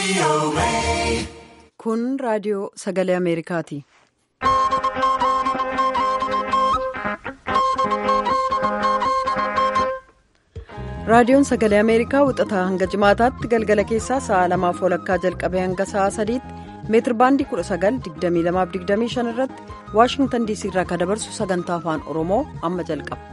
Kun raadiyoo sagalee Ameerikaati. Raadiyoon sagalee Ameerikaa wixataa hanga jimaataatti galgala keessaa sa'a lamaaf walakkaa jalqabee hanga sa'a sadiitti meetir baandii 19,2225 irratti Waashingtan DC irraa kan dabarsu sagantaa afaan Oromoo amma jalqaba.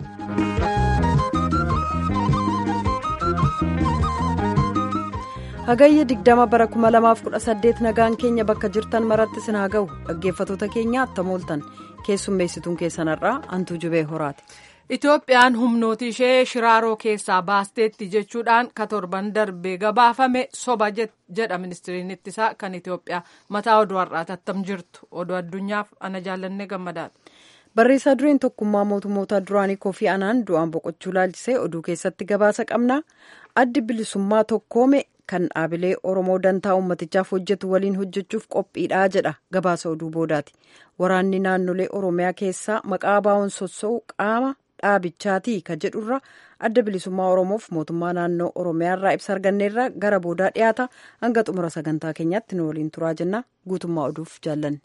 Hagayya 20 bara 2018 nagaan keenya bakka jirtan maratti sin haa ga'u dhaggeeffatoota keenya attam ooltan keessummeessituun keessanarraa hantuu jubee horaati. Itoophiyaan humnooti ishee shiraaroo keessaa baasteetti jechuudhaan ka torban darbee gabaafame soba jedha ministiriin ittisaa kan Itoophiyaa mataa oduu har'aati attam jirtu oduu addunyaaf ana jaallannee gammadaadha. Barreessaa dureen tokkummaa mootummoota duraanii Koofii Anaan du'aan boqochuu laalchisee oduu keessatti gabaasa qabna. Addi bilisummaa tokkoome kan dhaabilee Oromoo dantaa uummatichaaf hojjetu waliin hojjechuuf qophiidha jedha gabaasa oduu boodaati. Waraanni naannolee Oromiyaa keessaa maqaa baa'uun sossa'u qaama dhaabichaati ka jedhurra adda bilisummaa Oromoof mootummaa naannoo Oromiyaa irraa ibsa arganneerra gara boodaa dhiyaata hanga xumura sagantaa keenyaatti nu waliin turaa jenna guutummaa oduuf jaallanne.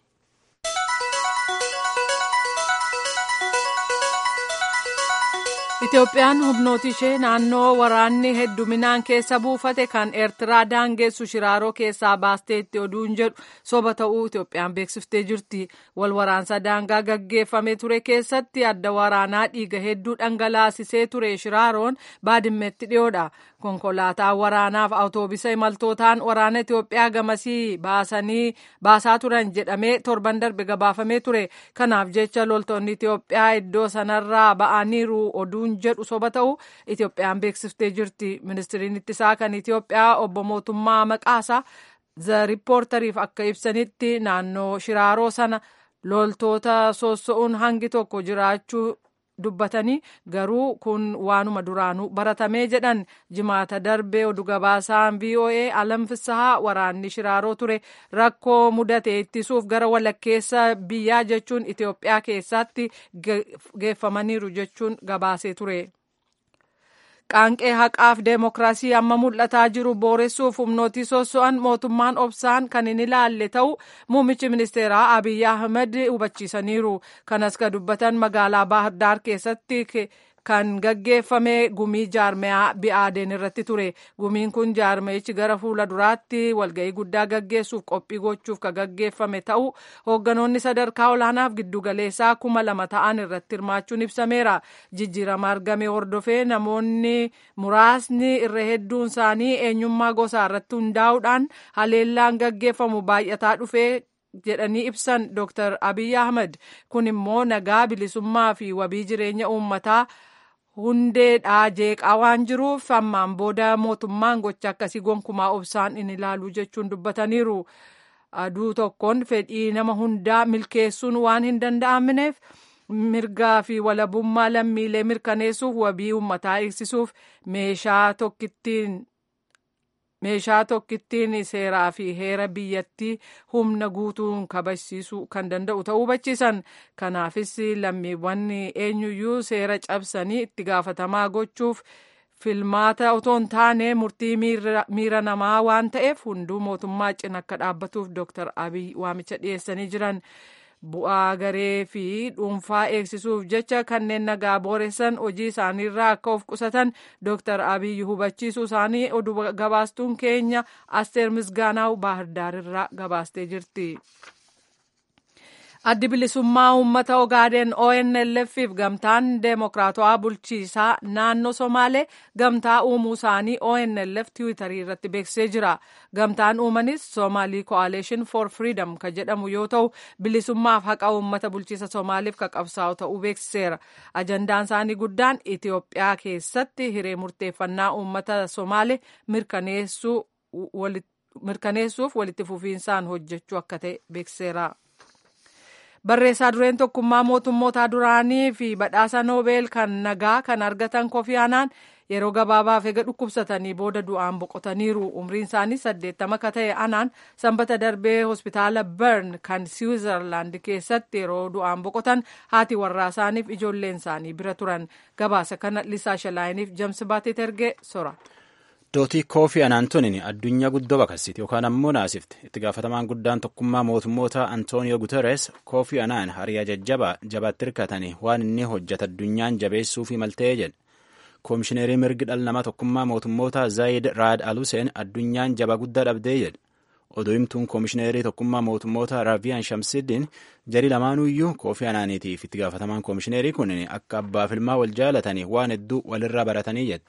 Itoophiyaan humnooti ishee naannoo waraanni hedduminaan keessa buufate kan eertiraa daangeessu shiraaroo keessaa baasteetti oduun jedhu soba ta'uu Itoophiyaan beeksiftee jirti. Wal waraansa daangaa gaggeeffamee ture keessatti adda waraanaa dhiiga hedduu dhangalaasisee ture shiraaroon baadimmeetti dhiyoodha. Konkolaataa waraanaaf awutoobisa imaltootaan waraana Itoophiyaa gamasii baasanii baasaa turan jedhamee torban darbe gabaafamee ture. Kanaaf jecha loltoonni Itoophiyaa iddoo sanarraa ba'aniiru oduun jedhu soba ta'u Itoophiyaan beeksiftee jirti. Ministiriin ittisaa kan Itoophiyaa obbo Mootummaa Maqaasaa The Riippoortariif akka ibsanitti naannoo shiraaroo sana loltoota soosso'uun hangi tokko jiraachuu dubbatanii garuu kun waanuma duraanuu baratamee jedhan jimaata darbee oduu gabaasaan VOA alam fissahaa waraanni shiraaroo ture rakkoo mudate ittisuuf gara walakkeessa biyyaa jechuun Itoophiyaa keessatti geeffamaniiru jechuun gabaasee ture. Qaanqee haqaaf deemokiraasii amma mul'ataa jiru booressuuf humnootii sosso'an mootummaan obsaan kan hin ilaalle ta'u muummichi ministeeraa Abiyyi Ahmed hubachiisaniiru. Kanas ka dubbatan magaalaa Baahirdaar keessatti kan gaggeeffame gumii jaarmeyaa bi'aadeen irratti ture. Gumiin kun jaarmeyichi gara fuula duraatti walga'ii guddaa gaggeessuuf qophii gochuuf ka gaggeeffame ta'u hoogganoonni sadarkaa olaanaaf giddugaleessaa kuma lama ta'an irratti hirmaachuun ibsameera. Jijjiirama argame hordofee namoonni muraasni irra hedduun isaanii eenyummaa gosaa irratti hundaa'uudhaan haleellaan gaggeeffamu baay'ataa dhufee jedhanii ibsan Dr. Abiy Ahmed kun immoo nagaa bilisummaa fi wabii jireenya uummataa hundeedhaa jeeqaa waan jiruuf ammaan booda mootummaan gocha akkasii gonkumaa obsaan in ilaalu jechuun dubbataniiru. Aduu tokkoon fedhii nama hundaa milkeessuun waan hin danda'amneef mirgaa fi walabummaa lammiilee mirkaneessuuf wabii uummataa eegsisuuf meeshaa tokkittiin meeshaa tokkittiin seeraa fi heera biyyattii humna guutuun kabachiisuu kan danda'u ta'uu hubachiisan kanaafis lammiiwwan eenyuyyuu seera cabsanii itti gaafatamaa gochuuf filmaata otoo hin taane murtii miira namaa waan ta'eef hunduu mootummaa cina akka dhaabbatuuf dooktar abiy waamicha dhiyeessanii jiran. bu'aa garee fi dhuunfaa eegsisuuf jecha kanneen nagaa booressan hojii isaaniirraa akka of qusatan dooktar abiyyi hubachiisuu isaanii oduu gabaastuun keenya asteer misgaanaaw baahardaarirraa gabaastee jirti. addi bilisummaa uummata ogaaden onlf fi gamtaan deemokiraatawaa bulchiisaa naannoo somaalee gamtaa uumuu isaanii onlf tiwiitarii irratti beeksisee jira gamtaan uumanis soomaalii ko'aleeshin for freedom ka jedhamu yoo ta'u bilisummaaf haqa uummata bulchiisa soomaaliif ka qabsaa'u ta'uu beeksiseera ajandaan isaanii guddaan itiyoophiyaa keessatti hiree murteeffannaa uummata somaalee mirkaneessuuf walitti fufiinsaan hojjechuu akka ta'e beeksiseera. barreessaa dureen tokkummaa mootummoota duraanii fi badhaasa noobeel kan nagaa kan argatan kofi anaan yeroo gabaabaaf eega dhukkubsatanii booda du'aan boqotaniiru umriin isaanii saddeettama ka ta'e anaan sanbata darbee hospitaala bern kan siwiizerlaand keessatti yeroo du'aan boqotan haati warraa isaaniif ijoolleen isaanii bira turan gabaasa kana lisaa shalaayiniif jamsi baatee ergee sora. Dootii Koofii Anaantoniin addunyaa guddoo baqarsiti yookaan ammoo naasifte. Itti gaafatamaan guddaan tokkummaa mootummoota Antooniyoo Guterres Koofii Anaan hariyaa jajjabaa jabaatti hirkatanii waan inni hojjeta addunyaan jabeessuu fi maltee jedhe. Koomishineerii mirgi dhala namaa tokkummaa mootummoota Zaayid Raad Aluseen addunyaan jaba guddaa dhabdee jedhe. Odoo himtuun koomishineerii tokkummaa mootummoota Raaviyaan Shamsiddin jari lamaanuyyuu Koofii Anaaniitiif itti gaafatamaan koomishineerii kun akka abbaaf ilmaa wal jaalatanii waan hedduu walirraa baratanii jedhe.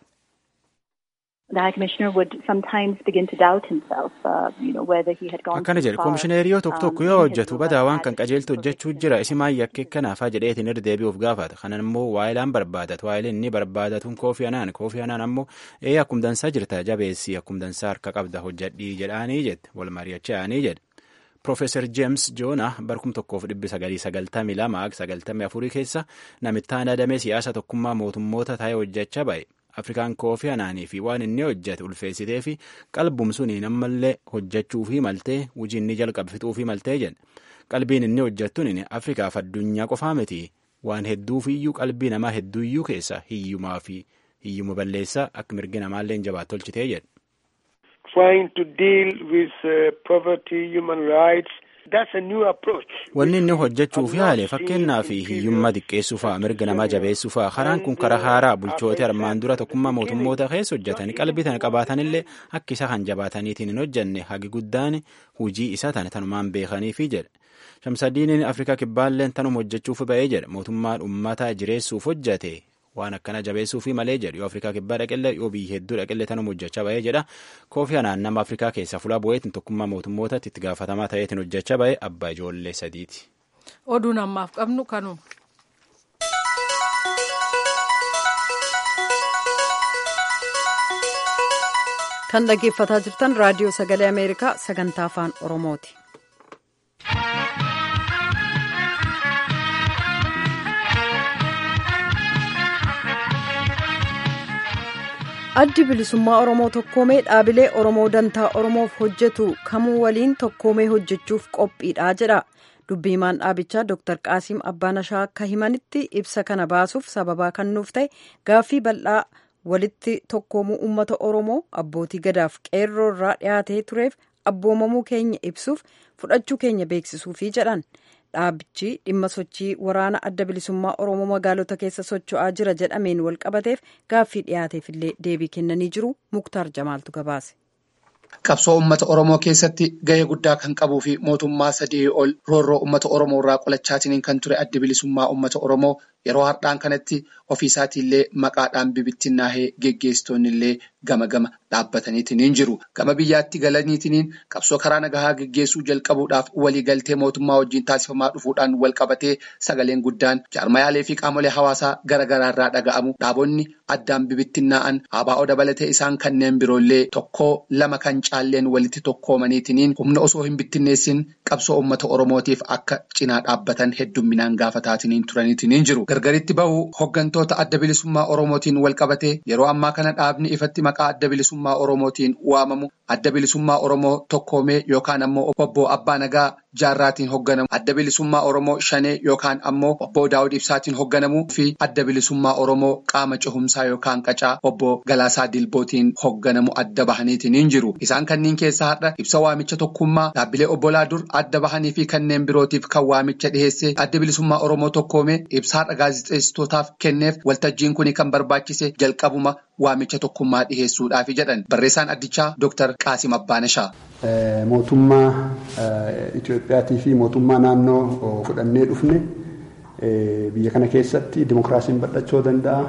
akkana jedhe koomishineeriyoo tokko tokko yoo hojjetu badaa waan kan qajeeltu hojjechuu jira isimaan yakkee kanaafaa jedheetiin irra deebi'uuf gaafata kanan immoo waayilaan barbaadatu waayileen inni barbaadatuun koofii anaan koofii anaan ammoo ee akkum dansaa jirta jabeessii akkum dansaa harka qabda hojjedhii jedhaanii jette wal mari'achaa'anii jedhe. Profeesar Jeems Joona barkum tokkoof dhibbi sagalii sagaltamii lama sagaltamii afurii keessa namittaan adamee siyaasa tokkummaa mootummoota taa'ee hojjechaa ba'e. Afrikaan koofii anaanii fi waan inni hojjete ulfeessitee fi qalbum suniin ammallee hojjechuu fi maltee hojii inni jalqabe fixuu fi maltee jedhe. Qalbiin inni hojjettuun Afrikaaf addunyaa qofaa miti waan hedduufiyyuu qalbii namaa hedduuyyuu keessa hiyyumaa fi hiyyuma balleessaa akka mirgi namaallee jabaatu tolchitee jedhe. Trying to deal with uh, poverty, human rights. Wanni inni hojjechuuf yaale fakkeenyaa fi hiyyummaa xiqqeessuu fa'a mirga namaa jabeessuu fa'a karaan kun karaa haaraa bulchoota armaan dura tokkummaa mootummoota keessa hojjetanii qalbii tana qabaatanillee akka isa kan jabaataniitiin hin hojjenne hagi guddaan hujii isa tana tanumaan beekaniifi jedhe. Shamsadiiniin Afrikaa kibbaalleen tanuma hojjechuuf ba'ee jedhe mootummaan ummata jireessuuf hojjete waan akkana jabeessuufi malee jedhu yoo Afrikaa kibbaa dhaqellee yoo biyya hedduu dhaqellee tanuma hojjechaa ba'ee jedha koofii anaan nama Afrikaa keessaa fuula bu'eetiin tokkummaa mootummootatti itti gaafatamaa ta'eetiin hojjechaa ba'e abbaa ijoollee sadiiti. Oduun ammaaf qabnu kanuma. kan dhaggeeffataa jirtan raadiyoo sagalee ameerikaa sagantaa afaan oromooti. addi bilisummaa oromoo tokkoomee dhaabilee oromoo dantaa oromoof hojjetu kamuu waliin tokkoomee hojjechuuf qophiidha jedha dubbii himaan dhaabichaa dr qaasiim abbaanashaa akka himanitti ibsa kana baasuuf sababaa kan nuuf ta'e gaaffii bal'aa walitti tokkoomuu uummata oromoo abbootii gadaaf qeerroo irraa dhiyaatee tureef abboomamuu keenya ibsuuf fudhachuu keenya beeksisuufi jedhan dhaabichi dhimma sochii waraana adda bilisummaa oromoo magaalota keessa socho'aa jira jedhameen wal qabateef gaaffii dhiyaateefillee deebii kennanii jiru muktaar jamaaltu gabaase. Qabsoo uummata Oromoo keessatti gahee guddaa kan qabuu fi mootummaa sadii ol roorroo uummata Oromoo irraa qolachaatiniin kan ture adda bilisummaa uummata Oromoo yeroo har'aan kanatti ofiisaatiillee maqaadhaan bibittinnaahee geggeessitoonnillee gama gama dhaabbataniitiin jiru. Gama biyyaatti galaniitiin qabsoo karaa nagahaa geggeessuu jalqabuudhaaf waliigaltee mootummaa wajjin taasifamaa dhufuudhaan wal qabatee sagaleen guddaan jaarmayaalee fi qaamolee hawaasaa garaagaraa irraa dhaga'amu dhaabonni addaan bibittinnaa'an ABO dabalatee isaan kanneen biroollee tokkoo lama kan caalleen walitti tokkoomaniitiin humna osoo hin bittinneessin qabsoo uummata Oromootiif akka cinaa dhaabbatan heddumminaan gaafataatiin turaniitiin jiru. Gargaritti bahu hoggantoota adda bilisummaa Oromootiin wal qabatee yeroo ammaa kana dhaabni ifatti maqaa adda bilisummaa Oromootiin waamamu adda bilisummaa Oromoo tokkoomee yookaan ammoo obbo Abbaa Nagaa jaarraatiin hogganamu adda bilisummaa Oromoo shanee yookaan ammoo obbo Daawud Ibsaatiin hogganamu fi adda bilisummaa Oromoo qaama cehumsaa yookaan qacaa obbo Galaasaa Dilbootiin hogganamu adda bahaniitiin jiru. Isaan kanneen keessaa har'a ibsa waamicha tokkummaa dhaabbilee obbolaa dur adda bahanii fi kanneen birootiif kan waamicha dhiheesse adda bilisummaa Oromoo tokkoomee ibsa har'a gaazexeessitootaaf kenneef waltajjiin kun kan barbaachise jalqabuma waamicha tokkummaa dhiheessuudhaafi jedhan barreessaan addichaa Dr. Qaasim Abbaanashaa. Mootummaa Itoophiyaatii fi mootummaa naannoo fudhannee dhufne biyya kana keessatti dimokiraasiin bal'achuu danda'a.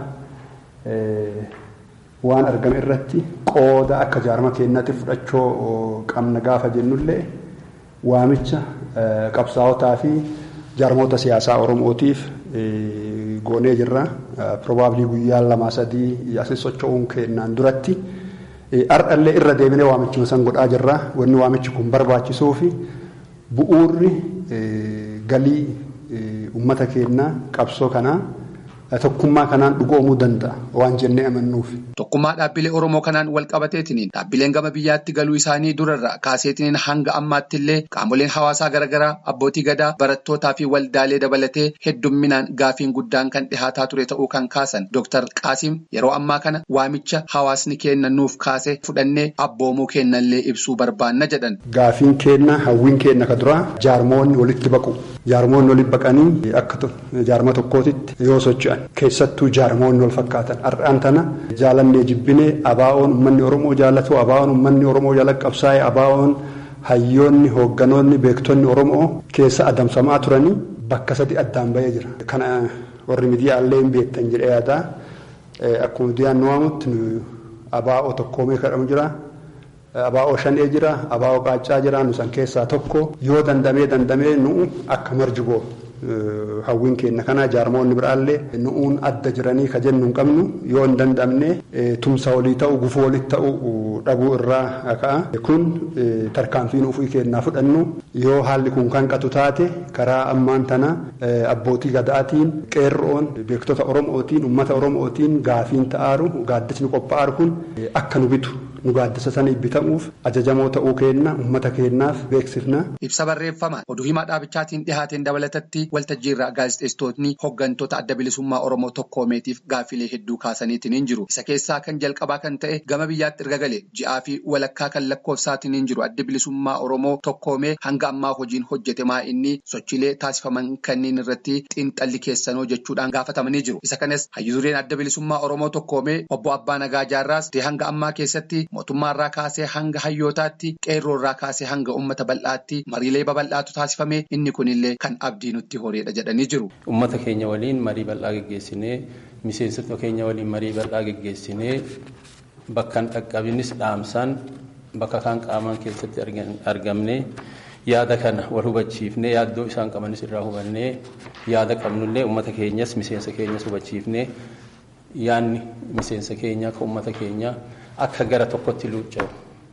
Waan argame irratti qooda akka jaarma keenyaatti fudhachuu qabna gaafa jennullee waamicha qabsaa'otaa fi jaarmoota siyaasaa Oromootiif goonee jirra. Probaabilii guyyaa lamaa sadii asii socho'uun kennaan duratti. Har'allee irra deebinee waamichuma san godhaa jirra. Wanni waamichi kun barbaachisuu fi bu'uurri galii uummata keenyaa qabsoo kanaa tokkummaa kanaan dhugoomuu danda'a waan jennee amannuuf. Tokkummaa dhaabbilee Oromoo kanaan wal qabateetiniin dhaabbileen gama biyyaatti galuu isaanii durarraa kaaseetiniin hanga ammaatti illee qaamoleen hawaasaa garaagaraa abbootii gadaa barattootaa fi waldaalee dabalatee heddumminaan gaafiin guddaan kan dhihaataa ture ta'uu kan kaasan Dr. Qaasim yeroo ammaa kana waamicha hawaasni kenna nuuf kaase fudhannee abboomuu kennallee ibsuu barbaanna jedhan. Gaafiin kenna hawwiin kenna ka duraa jaarmoonni walitti baqu. Jaarmoonni walitti baqanii akka jaarma tokkootitti yoo socho'an keessattuu jaarmoonni wal fakkaatan har'aan tana jaalannee jibbinee abaa'oon uummanni Oromoo jaallatu abaa'oon uummanni Oromoo jala qabsaa'e abaa'oon hayyoonni hoogganoonni beektonni Oromoo keessa adamsamaa turanii bakka sadi addaan bahee jira. Kana warri miidiyaallee hin beektan jedhee yaadaa akkuma miidiyaan nu waamutti abaa'oo tokkoomee kadhamu jira. Abaa'oo shanee jira, abaa'oo qaacaa jira, nu san keessaa tokko yoo dandamee dandamee nu akka marjuboo hawwiin keenya kana jaarmoonni biraallee nu'uun adda jiranii ka jennu hin qabnu yoo hin dandamne tumsa walii ta'u gufuu walii ta'u dhabuu irraa ka'a. Kun tarkaanfiin ofii kennaa fudhannu yoo haalli kun kan qatu taate karaa ammaan tana abbootii gadaatiin qeerroon beektota Oromootiin uummata Oromootiin gaafiin ta'aaru gaaddisni qophaa'aaru kun akka nu bitu. nu gaaddisa saniif bitamuuf ajajamoo ta'uu keenna uummata keennaaf beeksifna. Ibsa barreeffamaan oduu himaa dhaabichaatiin dhihaateen dabalatatti waltajjiirraa gaazexeessitootni hooggantoota adda bilisummaa Oromoo tokkoomeetiif gaaffilee hedduu kaasaniitiin hin jiru. Isa keessaa kan jalqabaa kan ta'e gama biyyaatti erga galee ji'aa fi walakkaa kan lakkoofsaatiin hin jiru adda bilisummaa Oromoo tokkoomee hanga ammaa hojiin hojjete maa inni sochiilee taasifaman kanneen irratti xiinxalli keessanoo jechuudhaan gaafatamanii jiru. Isa kanas hayyuureen adda bilisummaa Oromoo tokkoomee obbo Abbaa Nagaa Jaarraas hanga ammaa keessatti mootummaarraa kaasee hanga hayyootaatti qeerroorraa kaasee hanga uummata bal'aatti mariilee babal'aatu taasifame inni kunillee kan abdii nutti horeedha jedhanii jiru. Uummata keenya waliin marii bal'aa geggeessinee miseensota keenya waliin marii bal'aa geggeessinee bakka dhaqqabinis dhaamsaan bakka kaan qaamaan keessatti argamne yaada kana wal hubachiifnee yaaddoo isaan qabanis irraa hubannee yaada qabnullee uummata keenyas miseensa keenyas hubachiifnee yaadni miseensa keenyaa kan uummata keenyaa. akka gara tokkotti luucca'u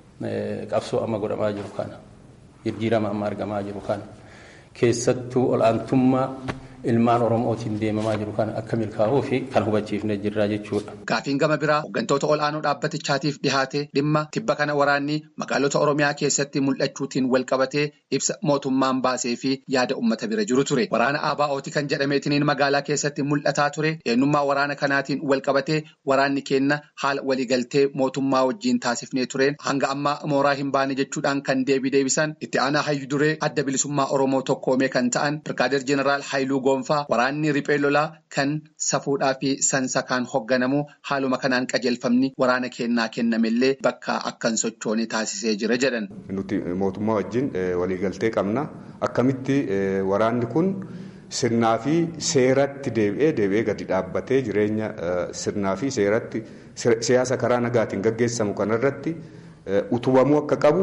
qabsoo amma godhamaa jiru kana jijjiirama amma argamaa jiru kana keessattuu ol'aantummaa ilmaan oromootiin deemamaa jiru kana akka milkaa'uu fi kan hubachiifne jirraa jechuudha. Gaafiin gama biraa hooggantoota ol'aanoo dhaabbatichaatiif dhihaate dhimma tibba kana waraanni magaalota oromiyaa keessatti mul'achuutiin wal qabatee ibsa mootummaan baasee fi yaada uummata bira jiru ture. Waraana ABO'ti kan jedhameetiniin magaalaa keessatti mul'ataa ture. Eenyummaa waraana kanaatiin wal qabatee waraanni kenna haala waliigaltee mootummaa wajjin taasifnee tureen hanga ammaa mooraa hin baane jechuudhaan kan deebii deebisan itti aanaa hayyu duree adda bilisummaa oromoo tokkoomee kan ta'an birgaadeer jeneraal Haayiluu Goonfaa waraanni riphee lolaa kan safuudhaa fi sansakaan hoogganamu haaluma kanaan qajeelfamni waraana kennaa kennamellee bakka akkan sochoone taasisee jira jedhan. Nuti mootummaa wajjin waliigaltee qabna. Akkamitti waraanni kun sirnaa fi seeratti deebi'ee deebi'ee gadi dhaabbatee jireenya sirnaa fi seeratti siyaasa karaa nagaatiin gaggeessamu kanarratti utubamuu akka qabu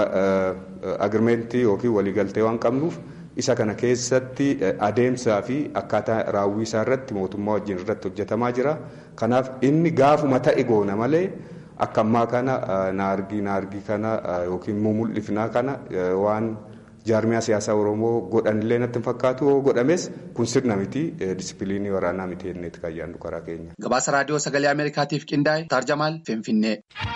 agirmeentii yookiin waliigaltee waan qabnuuf. isa kana keessatti adeemsaa fi akkaataa raawwii isaa irratti mootummaa wajjin irratti hojjetamaa jira. Kanaaf inni gaafuma ta'e goona malee akka ammaa kana naargii naargii kana yookiin mumul'ifnaa kana waan jaarmiyaa siyaasaa Oromoo godhanillee natti hin fakkaatu yoo godhames kun sirna miti disipiliinii waraanaa miti jenneeti kan yaadnu karaa keenya. Gabaasa raadiyoo sagalee Ameerikaatiif qindaa'e Taarjamaal Finfinnee.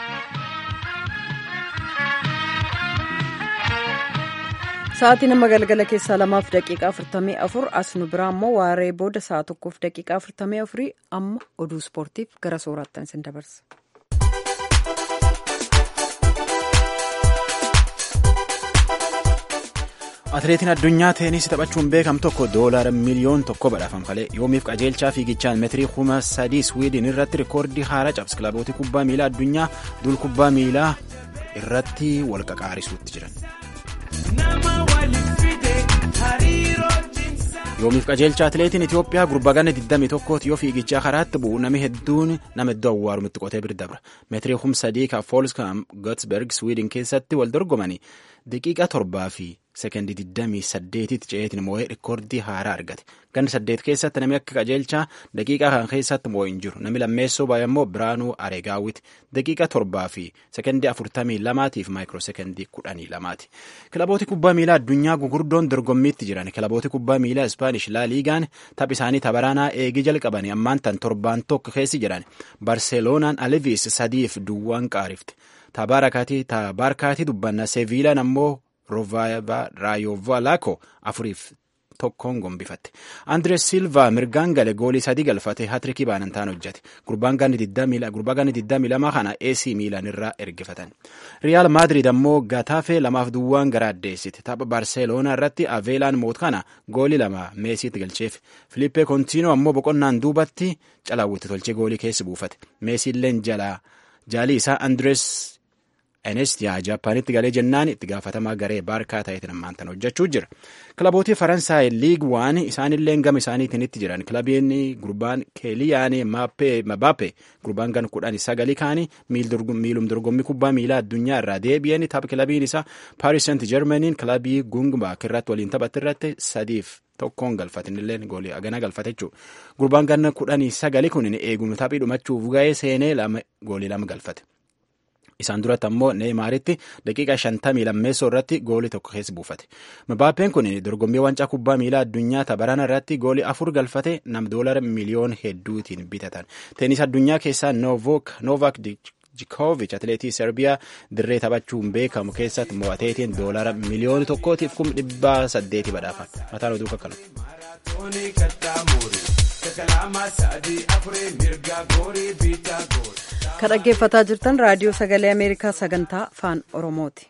Sa'aatii nama galgala keessaa lamaaf daqiiqaa afurtamii afur as nu biraa immoo waaree booda sa'a tokkoof daqiiqaa afurtamii afurii amma oduu ispoortiif gara soorattan isin dabarsa. Atileetiin addunyaa teenisii taphachuun beekamu tokko doolaara miliyoon tokko badhaafamfalee yoomiif qajeelchaa fiigichaan meetirii kuma sadii swiidin irratti rikoordii haaraa cabse kilaboota kubbaa miilaa addunyaa dul kubbaa miilaa irratti wal qaqaarisuutti jiran. yoomiif qajeelcha atileetiin Itoophiyaa gurbagana 21 yoo fiigichaa karaatti bu'u nami hedduun nama iddoo awwaarumitti qotee bira dabra meetirii humna sadii kan foolskam gotsberg swiidin keessatti wal dorgomanii daqiiqa torbaa fi sekendii 28tti ce'eetiin moo'ee rikoordii haaraa argate. Ganna saddeet keessatti namni akka qajeelchaa daqiiqaa kan keessatti moo'ee hin jiru. Namni lammeessoo baay'ee immoo Biraanuu Areegaawwiti. Daqiiqa torbaa fi sekendii 42 fi maayikiroo sekendii 12ti. Kilabooti kubbaa miilaa addunyaa gugurdoon dorgommiitti jiran. Kilabooti kubbaa miilaa Ispaanish laa liigaan taph isaanii tapharanaa eegii jalqabanii ammaan tan torbaan tokko keessi jiran. Barseeloonaan Alivis sadiif duwwaan qaarifte. Tabaarkaatii dubbanna Seviilaan ammoo Raayovalaako afuriif tokkoon gombifatte. Andres Silva mirgaan gale goolii sadii galfate hatrikii baanantaan hojjate. Gurbaan ganni 22 kana AC Miilaan irraa ergifatan. Riyaal Maadrid ammoo Gataafee lamaaf duwwaan gara addeessite. Tapha Barseeloonaa irratti Aveelaan moot kana goolii lama Meesiitti galcheef. Filiippee Kontiinoo ammoo boqonnaan duubatti calaawwitti tolchee goolii keessa buufate. Meesiilleen jalaa jaalii isaa Andres Enestiyaa Jaappaanitti galee jennaan itti gaafatamaa garee baarkaa ta'eetiin ammaan tan hojjechuu jira. Kilabootii Faransaay liig waan isaanillee gama isaaniitiin itti jiran kilabiin gurbaan Keeliyaan Mbappe gurbaan gan kudhan sagalii kaanii miilum dorgommii kubbaa miilaa addunyaa irraa deebi'anii tapha kilabiin isaa Paaris Saint Germainiin kilabii Gungbaak irratti waliin taphatti irratti sadiif tokkoon galfatinillee goolii agana galfate jechuudha. Gurbaan ganna kudhanii sagalii kun eegumsa taphii dhumachuuf ga'ee seenee goolii lama galfate. Isaan duratti ammoo Neeymaaritti daqiiqa shantamii lammeessoo irratti goolii tokko keessa buufate. Mbaappeen kun dorgommii wancaa kubbaa miilaa addunyaa tapharana irratti goolii afur galfate nam doolara miliyoona hedduutiin bitatan. Teenis addunyaa keessaa Novaak Djokovic atileetii Serbiyaa dirree taphachuun beekamu keessatti mo'ateetiin doolara miliyoona tokkootiif kum dhibbaa saddeeti badhaafame. Mataan oduu kakkanu. Kan dhaggeeffataa jirtan raadiyoo sagalee Ameerikaa sagantaa afaan Oromooti.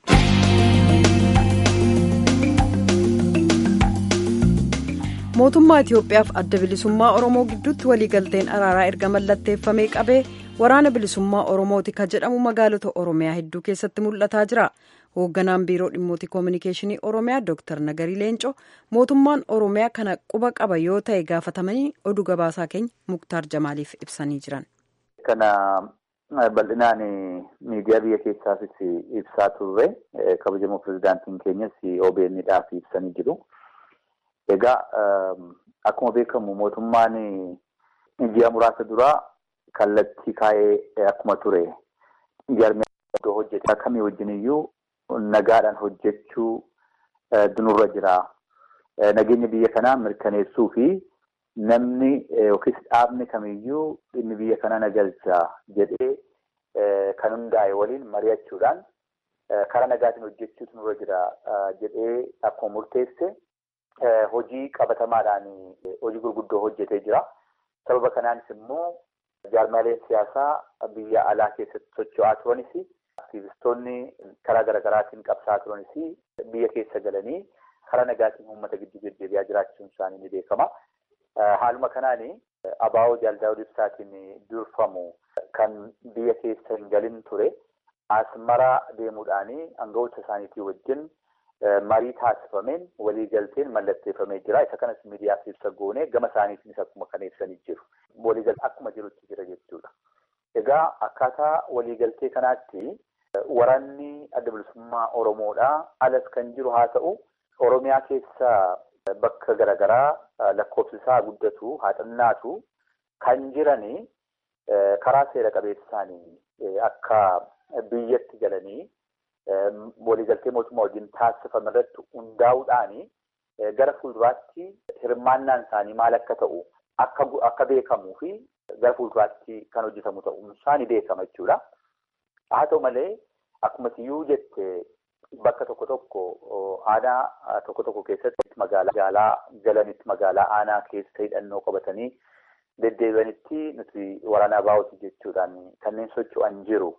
Mootummaa Itiyoophiyaaf adda bilisummaa Oromoo gidduutti waliigalteen araaraa erga mallatteeffamee qabee waraana bilisummaa Oromooti kan jedhamu magaalota Oromiyaa hedduu keessatti mul'ataa jira. Hoogganaan biiroo dhimmoota koominikeeshinii Oromiyaa Dr. Nagarii Leencoo mootummaan Oromiyaa kana quba qaba yoo ta'e gaafatamanii oduu gabaasaa keenya Muktaar Jamaaliif ibsanii jiran. Kana bal'inaan miidiyaa biyya keessaafis ibsaa turre kabajamoo pirezidaantiin keenyas OBN'dhaaf ibsanii jiru. Egaa akkuma beekamu mootummaan ji'a muraasa duraa kallattii kaa'ee akkuma ture jaarmiyaa iddoo hojjetaa kamii wajjin iyyuu nagaadhaan hojjechuu dunurra jira. Nageenya biyya kanaa mirkaneessuu fi namni yookiis dhaabni kamiyyuu dhimmi biyya kanaa nagalcha jedhee kan hundaa'e waliin mari'achuudhaan karaa nagaatiin hojjechuutu nurra jira jedhee akkuma murteesse hojii qabatamaadhaan hojii gurguddoo hojjetee jira. Sababa kanaanis immoo jaarmaaleen siyaasaa biyya alaa keessatti socho'aa turanis aktiivistoonni karaa garaagaraatiin qabsaa turanis biyya keessa galanii karaa nagaatiin uummata gidduu deddeebi'aa jiraachuun isaanii ni beekama. Haaluma kanaan abaa'oo jaaldaawwan ibsaatiin durfamu kan biyya keessa hin galin ture asmara deemuudhaan aangawoota isaaniitii wajjin marii taasifameen waliigalteen mallatteeffamee jira. Isa kanas miidiyaaf ibsa goone gama isaaniitiinis akkuma kan ibsanii jiru. Waliigaltee akkuma jirutti jira jechuudha. Egaa akkaataa waliigaltee kanaatti waraanni adda bilisummaa Oromoodhaa alas kan jiru haa ta'u Oromiyaa keessa bakka garaagaraa lakkoofsi isaa guddatu haa xinnaatu kan jiranii karaa seera qabeessaanii akka biyyatti galanii waliigaltee mootummaa wajjin taasifame irratti hundaa'uudhaan gara fuulduraatti hirmaannaan isaanii maal akka ta'u akka beekamuu fi gara fuulduraatti kan hojjetamu ta'uun isaanii beekama jechuudha. Haa ta'u malee akkuma siyyuu jette bakka tokko tokko aanaa tokko tokko keessatti magaalaa galanitti magaalaa aanaa keessa hidhannoo qabatanii deddeebi'anitti nuti waraana abaa'ooti jechuudhaan kanneen socho'an jiru.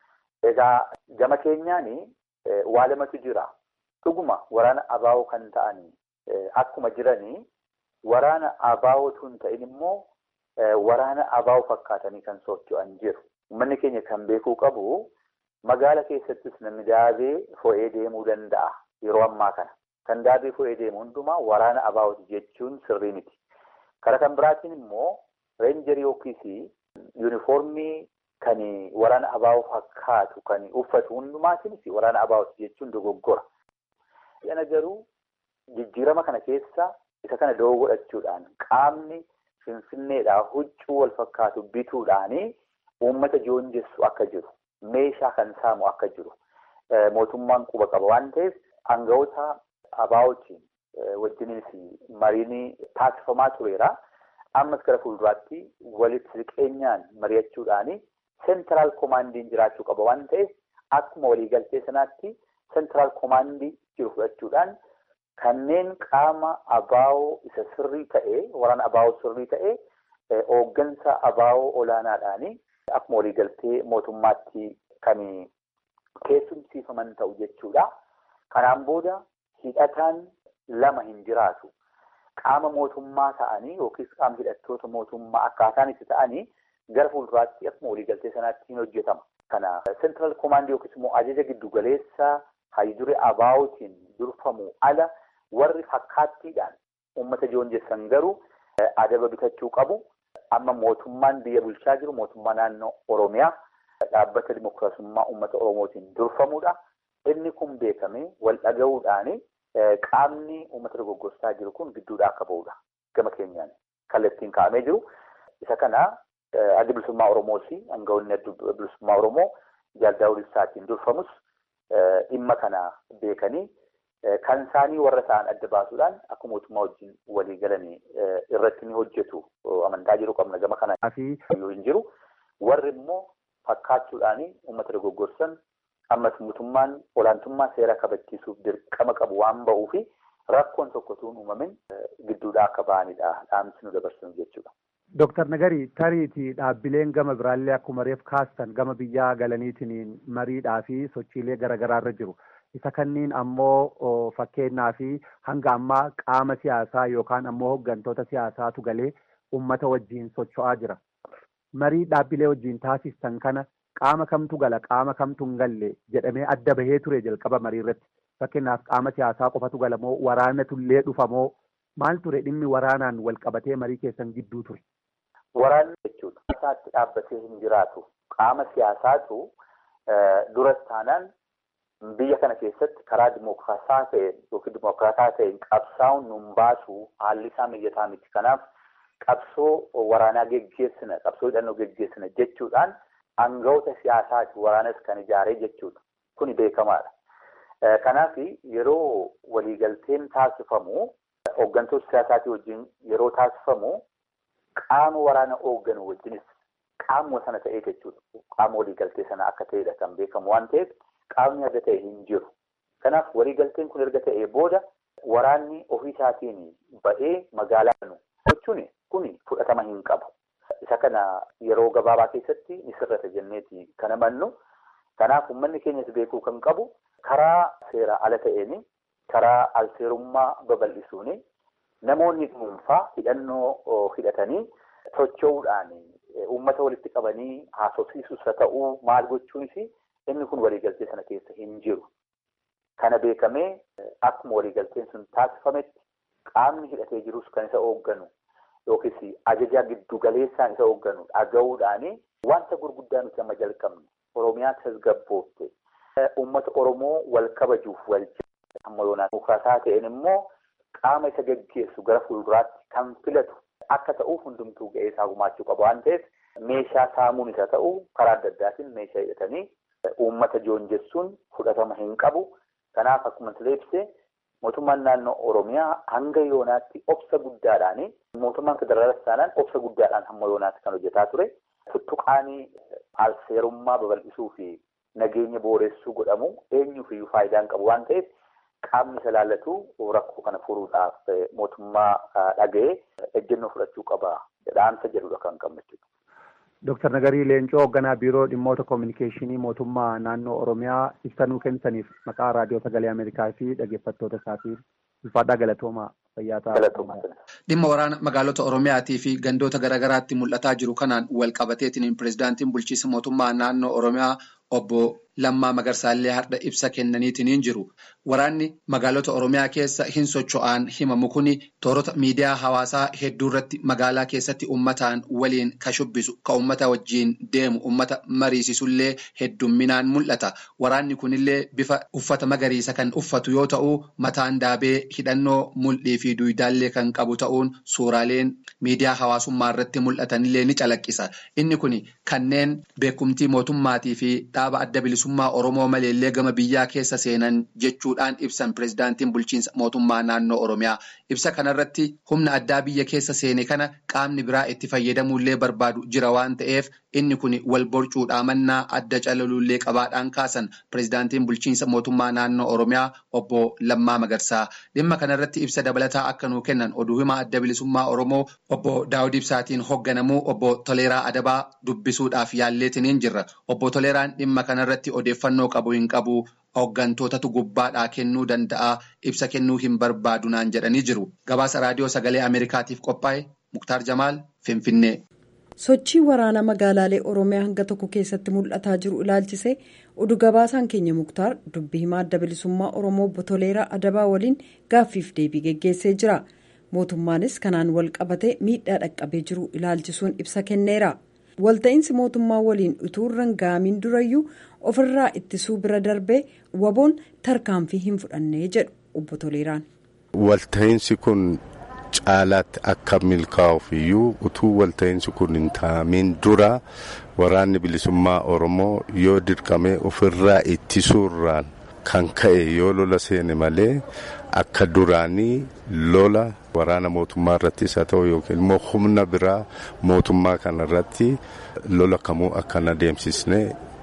Egaa gama keenyaan waa lamatu jira. Dhuguma waraana abaa'oo kan ta'an akkuma jiranii waraana abaa'ootu hin ta'in immoo waraana abaa'oo fakkaatanii kan socho'an jiru. Uummanni keenya kan beekuu qabu magaala keessattis namni daabee fo'ee deemuu danda'a yeroo ammaa kana. Kan daabee fo'ee deemu hundumaa waraana abaa'ooti jechuun sirrii miti. Karaa kan biraatiin immoo reenjarii yookiis yuunifoormii kan waraana abaa'oo fakkaatu kan uffatu hundumaatiinis waraana abaa'ooti jechuun dogoggora. Yana garuu jijjiirama kana keessa isa kana doo godhachuudhaan qaamni finfinneedhaa huccuu wal fakkaatu bituudhaanii uummata joonjessu akka jiru meeshaa kan saamu akka jiru mootummaan quba qaba waan ta'eef aangawoota abaa'ootiin wajjinis mariin taasifamaa tureera. Ammas gara fuulduraatti walitti siqeenyaan mari'achuudhaanii seentiraal koomaandiin jiraachuu qaba waan ta'eef akkuma waliigaltee sanaatti seentiraal koomaandii jiru fudhachuudhaan kanneen qaama abaa'oo isa sirrii ta'ee waraana abaa'oo sirrii ta'ee hooggansa abaa'oo olaanaadhaanii akkuma waliigaltee mootummaatti kan keessumsiifaman ta'u jechuudha. Kanaan booda hidhataan lama hin jiraatu. Qaama mootummaa ta'anii yookiis qaama hidhattoota mootummaa akkaataan itti ta'anii gara fuulduraatti akkuma waliigaltee sanaatti hin hojjetama. Kana seentiraal koomaandii yookiis immoo ajaja giddugaleessa haydure abaa'ootiin durfamu ala warri fakkaattiidhaan uummata joonjessan garuu adaba bitachuu qabu. Amma mootummaan biyya bulchaa jiru mootummaa naannoo Oromiyaa dhaabbata dimookiraasummaa uummata Oromootiin durfamudha. Inni kun beekamee wal dhaga'uudhaani qaamni uummata dogoggorsaa jiru kun gidduudhaa akka ba'udha. Gama keenyaan kallattiin kaa'amee jiru. Isa kana adda bilisummaa Oromoos aangawoonni adda bilisummaa Oromoo jaaldaa'uun isaatiin durfamus dhimma kana beekanii kan isaanii warra ta'an adda baasuudhaan akka mootummaa wajjin walii galanii irratti ni hojjetu amantaa jiru qabna gama kana yoo hin jiru warri immoo fakkaachuudhaan uummata dogoggorsan ammas mootummaan olaantummaa seera kabachiisuuf dirqama qabu waan ba'uu fi rakkoon tokkotuun uumamin gidduudhaa akka ba'anidha dhaamsi nu dabarsinu jechuudha. Dooktar Nagari tariitii dhaabbileen gama biraallee akkuma reef kaastan gama biyyaa galaniitiin mariidhaa fi sochiilee garaagaraarra jiru. Isa kanniin ammoo fakkeenyaa fi hanga ammaa qaama siyaasaa yookaan ammoo hooggantoota siyaasaatu galee uummata wajjiin socho'aa jira. Marii dhaabbilee wajjiin taasistan kana qaama kamtu gala qaama kamtu hin galle jedhamee adda bahee ture jalqaba marii irratti. Fakkeenyaaf qaama siyaasaa qofatu gala moo waraanatullee dhufa moo maal ture dhimmi waraanaan wal qabatee marii keessan gidduu ture? Waraanni jechuudha. Isaatti dhaabbatee hin jiraatu. Qaama siyaasaatu duras taanaan biyya kana keessatti karaa dimookiraasaa ta'een yookiin dimookiraataa ta'een qabsaa'uun nun baasu haalli isaa mijataa miti. Kanaaf qabsoo waraanaa geggeessina, qabsoo hidhannoo geggeessina jechuudhaan aangawoota siyaasaati waraanas kan ijaaree jechuudha. Kuni beekamaadha. Kanaaf yeroo waliigalteen taasifamu hooggantoota siyaasaatii wajjin yeroo taasifamu qaama waraana hoogganu wajjinis qaamuma sana ta'ee jechuudha. Qaama waliigaltee sana akka ta'edha kan beekamu waan ta'eef qaamni adda ta'e hin jiru. Kanaaf waliigalteen kun erga ta'ee booda waraanni ofii isaatiin ba'ee magaalaa kanu gochuun kun fudhatama hin qabu. Isa kana yeroo gabaabaa keessatti ni sirrata jenneeti kan amannu. Kanaaf uummanni keenyas beekuu kan qabu karaa seera ala ta'een karaa alseerummaa babal'isuun namoonni dhuunfaa hidhannoo hidhatanii socho'uudhaan uummata walitti qabanii haasofsiisus haa ta'uu maal gochuunis inni kun waliigaltee sana keessa hin jiru. Kana beekamee akkuma waliigalteen sun taasifametti qaamni hidhatee jirus kan isa hoogganu yookiis ajajaa giddu galeessaan isa hoogganu dhaga'uudhaan wanta gurguddaa nuti amma jalqabne Oromiyaa tasgabboofte uummata Oromoo wal kabajuuf wal amma yoonaan mukaasaa ta'een immoo qaama isa geggeessu gara fuulduraatti kan filatu akka ta'uuf hundumtuu ga'ee isaa gumaachuu qaba waan ta'eef meeshaa saamuun isa ta'u karaa adda addaatiin meeshaa hidhatanii uummata joonjessuun fudhatama hin qabu. Kanaaf akkuma sila ibsee mootummaan naannoo Oromiyaa hanga yoonaatti obsa guddaadhaan mootummaan federaalas taanaan obsa guddaadhaan hamma yoonaatti kan hojjetaa ture. Tuttuqaanii alseerummaa babal'isuu fi nageenya booressuu godhamu eenyuuf iyyuu faayidaan qabu waan ta'eef qaamni isa laallatu rakkoo kana furuudhaaf mootummaa dhaga'ee ejjennoo fudhachuu qaba dhaamsa jedhudha kan qabnu jechuudha. Dooktar Nagarii Leencoo hoogganaa biiroo dhimmoota koominikeeshinii mootummaa naannoo Oromiyaa ibsa nuu kennitaniif maqaa raadiyoo sagalee Ameerikaa fi dhaggeeffattoota isaatiin ulfaadhaa galatoomaa fayyaa ta'aa. Dhimma waraana magaalota Oromiyaatii fi gandoota garaagaraatti mul'ataa jiru kanaan wal qabateetiin pirezidaantiin bulchiinsa mootummaa naannoo Oromiyaa obbo Lammaa Magarsaallee har'a ibsa kennaniitiin jiru. Waraanni magaalota Oromiyaa keessa hin socho'an himamu kuni toorota miidiyaa hawaasaa hedduu irratti magaalaa keessatti uummataan waliin ka shubbisu ka uummata wajjiin deemu uummata mariisisullee heddumminaan mul'ata. Waraanni kunillee bifa uffata magariisa kan uffatu yoo ta'u mataan daabee hidhannoo mul'ii fi duwidaallee kan qabu ta'uun suuraaleen miidiyaa hawaasummaa irratti mul'atanillee ni calaqqisa. Inni kun kanneen beekumtii mootummaatii fi dhaaba adda bilisummaa Oromoo maleellee gama biyyaa keessa seenan jechuudhaan ibsan pirezidaantiin bulchiinsa mootummaa naannoo Oromiyaa. Ibsa kanarratti humna addaa biyya keessa seene kana qaamni biraa itti fayyadamuullee barbaadu jira waan ta'eef inni kun wal borcuudhaa mannaa adda calaluullee qabaadhaan kaasan pirezidaantiin bulchiinsa mootummaa naannoo Oromiyaa obbo Lammaa Magarsaa. Dhimma kanarratti ibsa dabalataa akka nuu kennan oduu himaa adda bilisummaa Oromoo obbo Daawud Ibsaatiin hoogganamuu obbo Toleeraa Adabaa dubbisuudhaaf yaalleetiniin jirra. Obbo Toleeraan dhimma kanarratti odeeffannoo qabu hin qabu. Hooggantootatu gubbaadhaa kennuu danda'a ibsa kennuu hin barbaadu naan jedhanii jiru. Gabaasa raadiyoo sagalee Ameerikaatiif qophaa'e Muktaar Jamaal Finfinnee. Sochii waraanaa magaalaalee Oromiyaa hanga tokko keessatti mul'ataa jiru ilaalchisee oduu gabaasaan keenya Muktaar dubbii himaa adda bilisummaa Oromoo obbo Toleeraa Adabaa waliin gaaffiif deebii geggeessee jira. Mootummaanis kanaan wal qabatee miidhaa dhaqqabee jiru ilaalchisuun ibsa kenneera. walta'iinsi mootummaa waliin utuu irra hin gaamiin durayyuu ofirraa ittisuu bira darbee waboon tarkaanfii hin fudhannee jedhu obbo Toleeraan. Walta'iinsi kun caalaatti akka milkaa'uuf iyyuu utuu walta'iinsi kun hin taa'amiin dura waraanni bilisummaa Oromoo yoo dirqamee ofirraa ittisuurraan kan ka'e yoo lola seene malee akka duraanii lola waraana mootummaa irrattis haa ta'u yookiin immoo humna biraa mootummaa kana irratti lola kamuu akka hin adeemsisne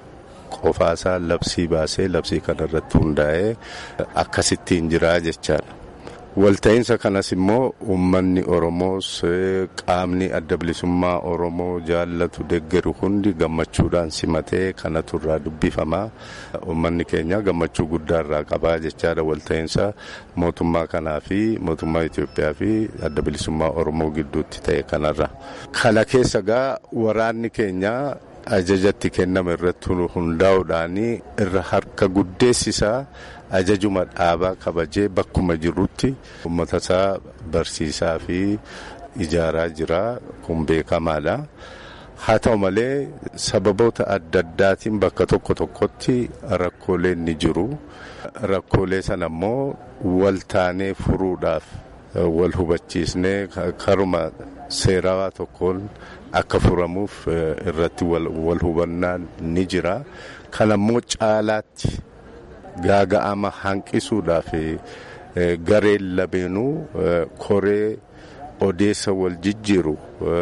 qofaasaa labsii baasee labsii kana irratti hundaa'ee akkasittiin jiraa jechaadha. Walta'iinsa kanas immoo uummanni Oromoos qaamni adda bilisummaa Oromoo jaallatu deggeru hundi gammachuudhaan simatee kanatu irraa dubbifamaa. Uummanni keenya gammachuu guddaa irraa qabaa jechaadha walta'iinsa mootummaa kanaa fi mootummaa Itoophiyaa fi adda bilisummaa Oromoo gidduutti ta'e kanarra. Kana keessa gaa waraanni keenya ajajatti kenname irratti hundaa'uudhaan irra harka guddeessisaa. ajajuma dhaabaa kabajee bakkuma jirrutti uummata isaa barsiisaa fi ijaaraa jira kun beekamaadha. Haa ta'u malee sababoota adda addaatiin bakka tokko tokkotti rakkooleen ni jiru. Rakkoolee sana immoo wal taanee furuudhaaf wal hubachiisnee karuma seerawaa tokkoon akka furamuuf irratti wal hubannaan ni jira. Kana immoo caalaatti. gaaga'ama hanqisuudhaaf gareen lameenuu koree odeessa wal jijjiiru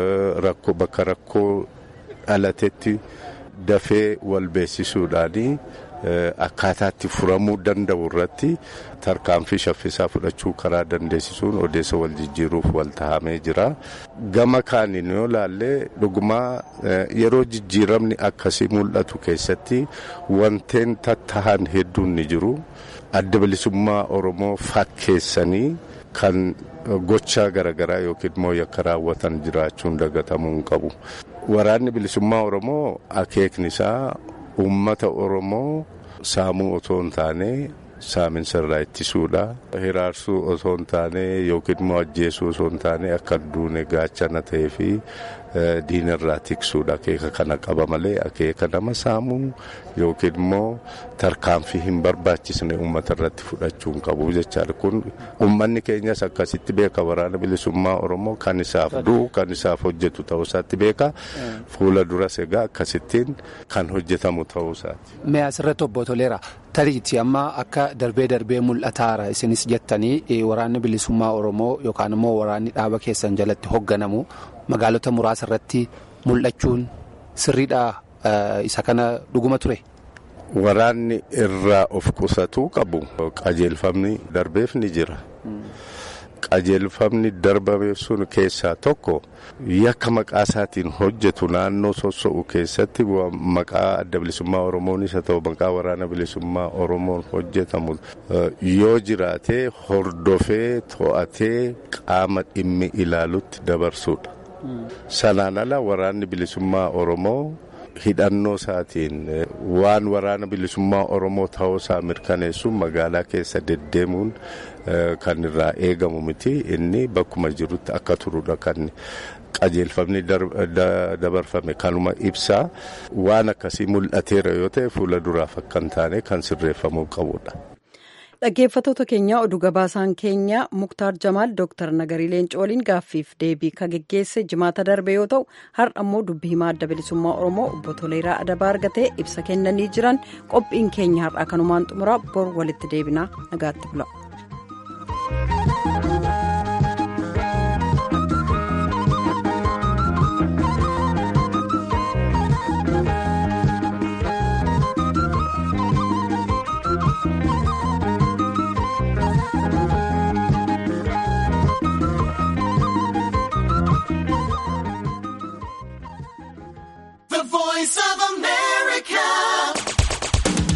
bakka rakkoo dhalatetti dafee wal beeksisuudhaanii akkaataatti furamuu danda'u irratti tarkaanfii shaffisaa fudhachuu karaa dandeessisuun odeessa wal jijjiiruuf wal tahamee jira. Gama kaaniin yoo laallee dhugumaa yeroo jijjiiramni akkasii mul'atu keessatti wanteen tattahan hedduun ni jiru. Adda bilisummaa Oromoo fakkeessanii kan gochaa garaagaraa yookiin immoo yakka raawwatan jiraachuun dagatamuu hin qabu. Waraanni bilisummaa Oromoo akeekni isaa uummata Oromoo saamuu otoo hin taane saaminsa irraa ittisuudha. Hiraarsuu otoo hin taane yookiin immoo ajjeesuu otoo hin taane akka duune gaachana ta'ee fi diina irraa tiksuudha. Akeeka kana qaba malee akeeka nama saamuu yookiin immoo tarkaanfii hin barbaachisne uummata irratti fudhachuu hin qabu jechaadha. Kun uummanni keenyas akkasitti beeka waraana bilisummaa Oromoo kan isaaf du'u kan isaaf hojjetu ta'uu isaatti beeka. Fuula duras egaa akkasittiin kan hojjetamu ta'uu isaati. Mee asirratti obbo Toleera tariitii amma akka darbee darbee mul'ataara isinis jettanii waraanni bilisummaa Oromoo yookaan immoo waraanni dhaaba keessan jalatti hoogganamu magaalota muraasa irratti mul'achuun sirriidha isa kana dhuguma ture. Waraanni irraa of qusatuu qabu qajeelfamni darbeef ni jira. Qajeelfamni darbameef sun keessaa tokko yakka maqaa isaatiin hojjetu naannoo soso'u keessatti maqaa adda bilisummaa Oromoonis haa ta'u maqaa waraana bilisummaa Oromoon hojjetamu yoo jiraate hordofee to'atee qaama dhimmi ilaalutti dabarsuudha. Sanaan ala waraanni bilisummaa Oromoo hidhannoo isaatiin waan waraana bilisummaa oromoo ta'uusaa mirkaneessuun magaalaa keessa deddeemuun kan irraa eegamu miti inni bakkuma jirutti akka turudha kan qajeelfamni dabarfame kanuma ibsaa waan akkasii mul'ateera yoo ta'e fuula duraaf akka hin taane kan sirreeffamuu qabudha. dhaggeeffatoota keenya oduu gabaasaan keenya muktaar jamaal dooktar nagarii leencoo waliin gaaffiif deebii ka geggeesse jimaata darbe yoo ta'u har'a immoo dubbii himaa adda bilisummaa oromoo obbo toleeraa adabaa argatee ibsa kennanii jiran qophiin keenya har'aa kanumaan xumuraa bor walitti deebinaa nagaatti bula.